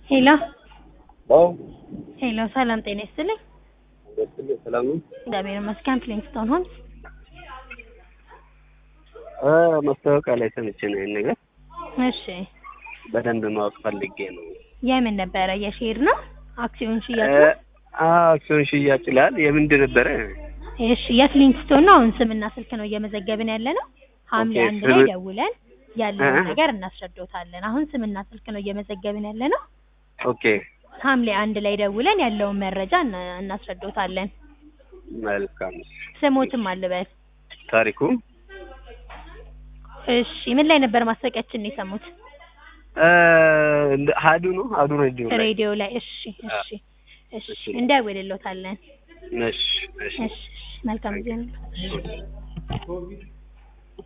ሄሎ አዎ ሄሎ፣ ሰላም ጤና ይስጥልኝ። ደስልኝ ሰላም ነው። እግዚአብሔር ይመስገን። ፍሊንግስቶን ሆምስ። እ ማስታወቂያ ላይ ሰምቼ ነው ይሄን ነገር እሺ፣ በደንብ ማወቅ ፈልጌ ነው። የምን ነበረ? የሼር ነው? አክሲዮን ሽያጭ እ ነው? አዎ አክሲዮን ሽያጭ ይላል። የምንድን ነበረ? እሺ፣ የፍሊንግስቶን ነው። አሁን ስምና ስልክ ነው እየመዘገብን ያለ ነው። ሐምሌ ኦኬ፣ አንድ ስም- ላይ ደውለን ያለውን እ- ነገር እናስረዶታለን። አሁን ስምና ስልክ ነው እየመዘገብን ያለ ነው። ኦኬ ሐምሌ አንድ ላይ ደውለን ያለውን መረጃ እና- እናስረዶታለን። መልካም። ስሞትም አልበል። ታሪኩ እሺ፣ ምን ላይ ነበር ማስታወቂያችን የሰሙት? እ ሀዱ ነው ሀዱ ሬዲዮ ላይ ሬዲዮ ላይ። እሺ፣ እሺ፣ እሺ፣ እሺ። እንደውልሎታለን። እሺ እሺ እሺ፣ መልካም ጊዜ ነው።